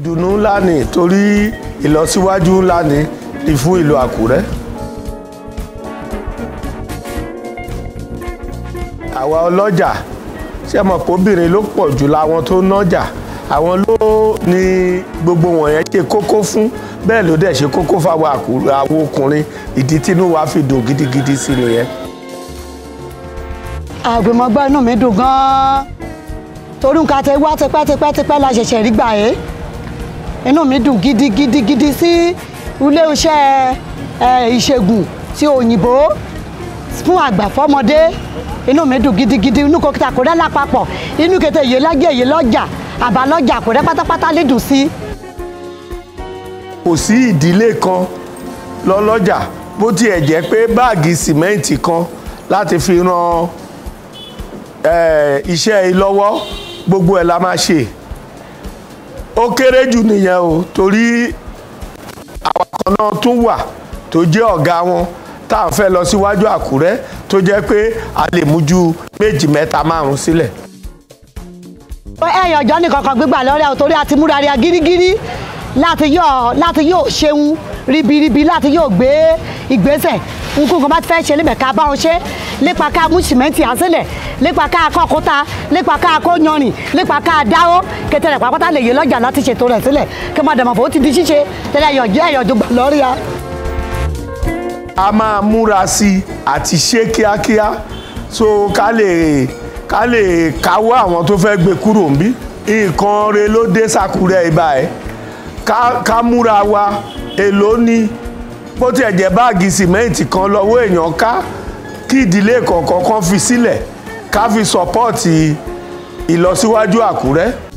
ìdùnnú ńlá ni torí ìlọsíwájú ńlá ni ni fún ìlú àkúrẹ́. àwa ọlọ́jà ṣe mọ̀ pé obìnrin ló pọ̀ jù láwọn tó nájà àwọn ló ní gbogbo wọ̀nyẹn ṣe kókó fún bẹ́ẹ̀ ló dẹ̀ ṣe kókó fáwọn àkúrẹ́ àwọn ọkùnrin ìdí tínú wa fi dùn gidigidi sí nìyẹn. àgbèmọ̀gbọ́ inú mi dùn gan-an torí nǹkan tẹ wá tipẹ́tipẹ́tipẹ́ la ṣẹ̀ṣẹ̀ rí gbà ẹ́ inú mi dùn gidigidigidi sí ilé iṣẹ́ ìṣègùn ti òyìnbó fún àgbà fọ́mọdé inú mi dùn gidigidi inú kòkìtà kò rẹ́ lápapọ̀ inú kété yìí lájẹ́ yìí lọ́jà àbálọ́jà kò rẹ́ pátápátá lè dùn sí. kò sí ìdílé kan lọ́lọ́jà bó tiẹ̀ jẹ́ pé báàgì sìmẹ́ǹtì kan láti fi ran iṣẹ́ yìí lọ́wọ́ gbogbo ẹ̀ la máa ṣe ó kéré jù nìyẹn o torí àwọn kan náà tún wà tó jẹ́ ọ̀gá wọn tá à ń fẹ́ lọ síwájú àkúrẹ́ tó jẹ́ pé a lè mú ju méjì mẹ́ta márùn-ún sílẹ̀. ẹyàn ọjọ́ nìkan kan gbígbà lọ́rẹ́ o torí a ti múra rí a gírígírí láti yóò láti yóò ṣeun ribiribi láti yóò gbé ìgbésẹ̀ nǹkan kan bá ti fẹ́ ṣe lébẹ̀ ká bá wọn ṣe lépa ká mú sìmẹ́ǹtì ànsílẹ̀ lépa ká kọ́ òkúta lépa ká kó yanrìn lépa ká dáwọ́ kẹtẹrẹ pàápàá lè yé lọ́jà láti ṣètò rẹ̀ sílẹ̀ kí wọ́n dàmọ̀ fún ó ti di ṣíṣe tẹ́lẹ̀ ẹ̀yọ̀jẹ́ ẹ̀yọ̀jọ́ gbà lọ́rí a. a máa múra sí i àti ṣe kíákíá so ká lè ká lè káwọ́ àwọn tó fẹ́ gbé kúrò níbí nǹkan re ló dé sàkúrẹ́ ibà ẹ̀ ká múra wa èló ní bó tiẹ̀ jẹ́ báàgì sìmẹ́ǹtì kan lọ́wọ́ èèyàn ká kí ìdílé kọ̀ọ̀kan kan fi sílẹ̀ ká fi sọ́pọ́ọ̀tì ìlọsíwájú àkúrẹ́.